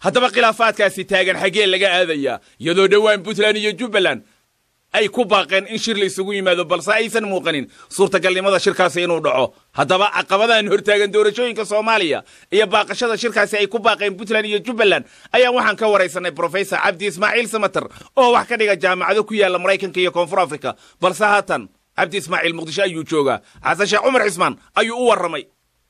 haddaba khilaafaadkaasi taagan xaggee laga aadayaa iyadoo dhowaan puntland iyo jubbaland ay ku baaqeen in shir la isugu yimaado balse aysan muuqanin suurtagalnimada shirkaasi inuu dhaco haddaba caqabadahan hortaagan doorashooyinka soomaaliya iyo baaqashada shirkaasi ay ku baaqeen puntland iyo jubbaland ayaa waxaan ka waraysanay brofesor cabdi ismaaciil samater oo wax ka dhiga jaamacado ku yaalla maraykanka iyo koonfur africa balse haatan cabdi ismaaciil muqdisho ayuu joogaa xasan sheekh cumar cismaan ayuu u warramay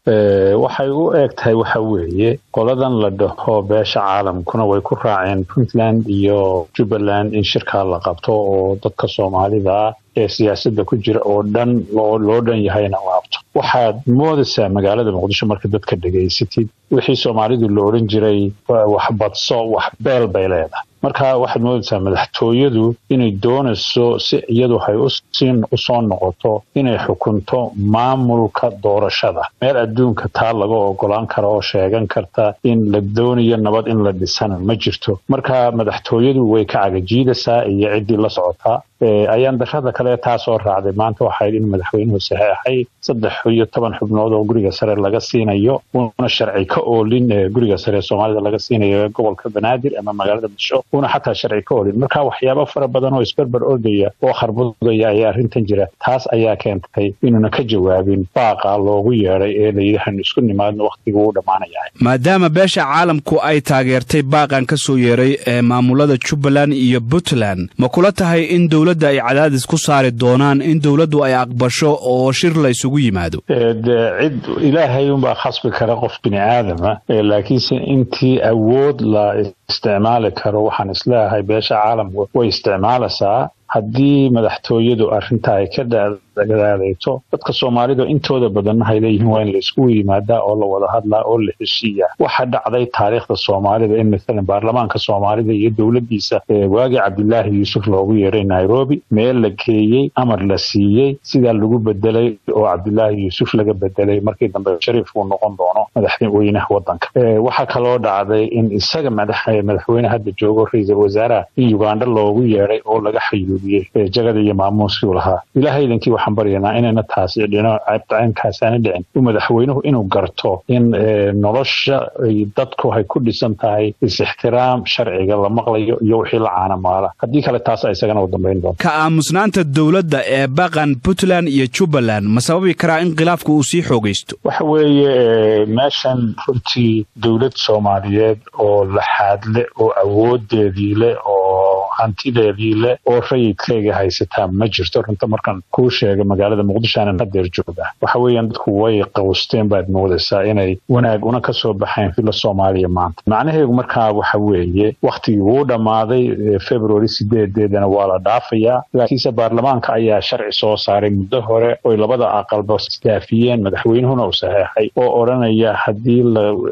waxay u eg tahay waxa weeye qoladan la dhaho beesha caalamkuna way ku raaceen puntland iyo jubbaland in shirkaa la qabto oo dadka soomaalida ee siyaasadda ku jira oo dhan loo dhan yahayna u qabto waxaad moodaysaa magaalada muqdisho marka dadka dhegaysatid wixii soomaalidu la odhan jiray wax badso wax beel bay leedahay marka waxaad moodaysaa madaxtooyadu inay doonayso si iyadu hay usoo noqoto inay xukunto maamulka doorashada meel adduunka taa laga ogolaan kara oo sheegan karta in la doonayo nabad in la dhisana ma jirto marka madaxtooyadu way ka cagajiidaysaa iyo ciddii la socotaa ayaan darada kale taa soo raacday maanta waxayd in madaxweynuhu saxeexay saddex iyo toban xubnood oo guriga sare laga siinayo una sharci ka oolin guriga sare ee soomaalida laga siinayo gobolka banaadir ama magaalada muqdisho una xataa sharci ka oolin marka waxyaabo fara badan oo isberber ordaya oo kharbudaya ayaa arrintan jira taas ayaa keentay inuuna ka jawaabin baaqa loogu yeedhay ee layidhi hanu isku nimaadno wakhtigu uu dhammaanayahay maadaama beesha caalamku ay taageertay baaqan ka soo yeeray ee maamulada jubbaland iyo puntland ma kula tahay in dowladda ay cadaadis ku saari doonaan in dowladdu ay aqbasho oo shir la isugu yimaado cid ilaahay unbaa khasbi kara qof bini aadama laakiinse intii awood la isticmaali karo waxaan isleeyahay beesha caalamku way isticmaalaysaa haddii madaxtooyadu arrinta ay ka dadaadayto dadka soomaalida intooda badanna hay leeyihiin waa in la iskugu yimaadaa oo la wada hadlaa oo la heshiiyaa waxa dhacday taariikhda soomaalida in maalan baarlamaanka soomaalida iyo dowladdiisa waagii cabdilaahi yuusuf loogu yeeray nairobi meel la geeyey amar la siiyey sidaa lagu bedelay oo cabdilaahi yuusuf laga bedelay markii dambe shariif uu noqon doono madaxweynaha wadanka waxaa kaloo dhacday in isaga madaxweyne hadda joogo ra-iisul wasaaraha in uganda loogu yeeray oo laga xayuubiyey jagada iyo maamuuskii u lahaa ilahaydankii waxaan baryanaa inayna taasi dhino cabdcaynkaasana dhicin u madaxweynuhu inuu garto in nolosha dadku ay ku dhisan tahay is-ixtiraam sharciga la maqlayo iyo wixii la caanamaala haddii kale taas isagana u dambayn doonto ka aamusnaanta dowladda ee baqan puntland iyo jubbaland ma sababi karaa in khilaafku uu sii xoogaysto waxa weeye meeshan runtii dowlad soomaaliyeed oo laxaadle oo awoodeedii leh oo hantideedii leh oo rayidkayga haysataa ma jirto runta markaan kuu sheega magaalada muqdisho aanan hadeer jooga waxa weeyaan dadku way qawsteen baad moodaysaa inay wanaag una ka soo baxayn fila soomaaliya maanta macnaheedu markaa waxa weeye wakhtigii wuu dhammaaday february sideedeedana waa la dhaafayaa laakiinse baarlamaanka ayaa sharci soo saaray muddo hore oy labada aqalba isdaafiyeen madaxweynuhuna uu saxeexay oo odhanaya haddii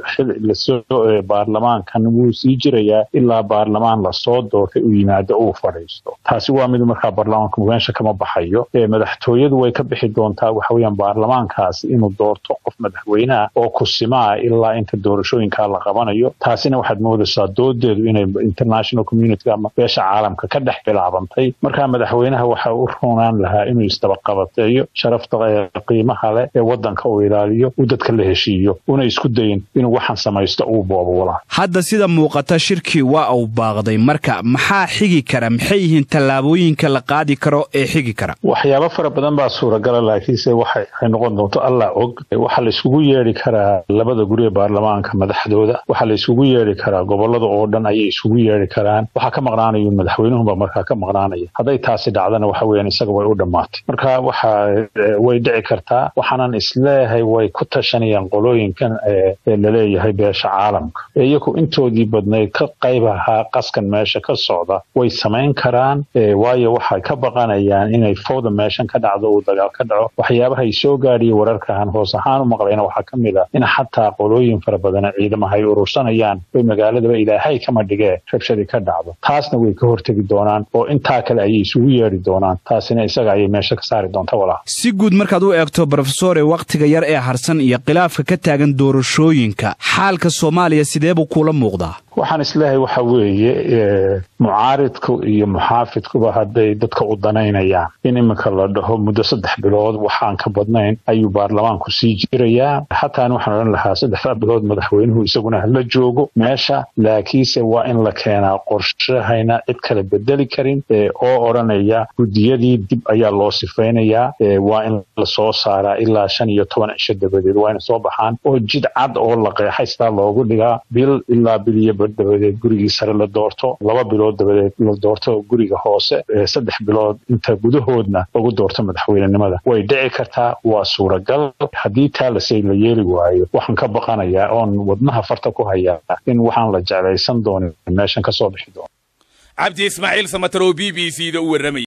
lasoo baarlamaankan wuu sii jirayaa ilaa baarlamaan lasoo doortay uu yimaado uu fadhiisto taasi waa mid markaa baarlamaanku meesha kama baxayo madaxtooyadu way ka bixi doontaa waxa weeyaan baarlamaankaasi inuu doorto qof madaxweyneha oo kusimaa ilaa inta doorashooyinkaa la qabanayo taasina waxaad moodaysaa doodeedu inay international community ama beesha caalamka ka dhex bilaabantay markaa madaxweynaha waxa u runaan lahaa inuu isdabaqabateeyo sharafta qiimaha leh ee wadanka uu ilaaliyo uu dadka la heshiiyo una isku dayin inuu waxaan samaysto uu boobowla hadda sida muuqata shirkii waa uu baaqday marka maxaa xigi kara maxay yihiin tallaabooyinka la qaadi karo ee xigi kara waxyaabo fara badan baa suuragala laakiinse waxay noqon doonto allah og waxaa la iskugu yeedhi karaa labada guri ee baarlamaanka madaxdooda waxaa la iskugu yeedhi karaa gobolada oo dhan ayay isugu yeedhi karaan waxaa ka maqnaanayo madaxweynuhunba markaa ka maqnaanaya hadday taasi dhacdana waxa weeyaan isaga way u dhammaatay marka waxa way dhici kartaa waxaanan isleeyahay way ku tashanayaan qolooyinkan ee laleeyahay beesha caalamka iyagu intoodii badnayd ka qayb ahaa qaskan meesha ka socda way samayn karaan waayo waxay ka baqanayaan inay fowda meeshan ka dhacdo uu dagaal ka dhaco waxyaabaha ay soo gaadhiya wararkahan hoos ahaan u maqlayna waxaa ka mid ah in xataa qolooyin fara badana ciidamaha ay urursanayaan oy magaaladaba ilaahay kama dhigee rabshadii ka dhacdo taasna way ka hortegi doonaan oo intaa kale ayay isugu yeedhi doonaan taasina isaga ayay meesha ka saari doonta walaa si guud markaad u eegto brofesore wakhtiga yar ee harsan iyo khilaafka ka taagan doorashooyinka xaalka soomaaliya sidee buu kuula muuqdaa waxaan isleeyahay waxa weeye mucaarid mucaaridku iyo muxaafidkuba hadday dadka u danaynayaan in iminka la dhaho muddo saddex bilood waxaan ka badnayn ayuu baarlamaanku sii jirayaa xataan waxaan odhan lahaa saddexdaa bilood madaxweynuhu isaguna hala joogo meesha laakiinse waa in la keenaa qorshahayna cid kale bedeli karin oo odhanaya guddiyadii dib ayaa loo sifaynayaa waa in lasoo saaraa ilaa shan iyo toban cisho dabadeed waa ina soo baxaan oo jid cad oo la qeexay sidaa loogu dhigaa bil ilaa bil iyo bar dabadeed gurigii sare la doorto laba bilood dabadeed la doorto guriga hoose saddex bilood inta gudahoodna lagu doorto madaxweynenimada way dhici kartaa waa suuragal haddii taa lasey la yeeli waayo waxaan ka baqanayaa oon wadnaha farta ku hayaa in waxaan la jeclaysan doonin meeshan ka soo bixi doono cabdi ismaaciil samatar oo b b c da u warramay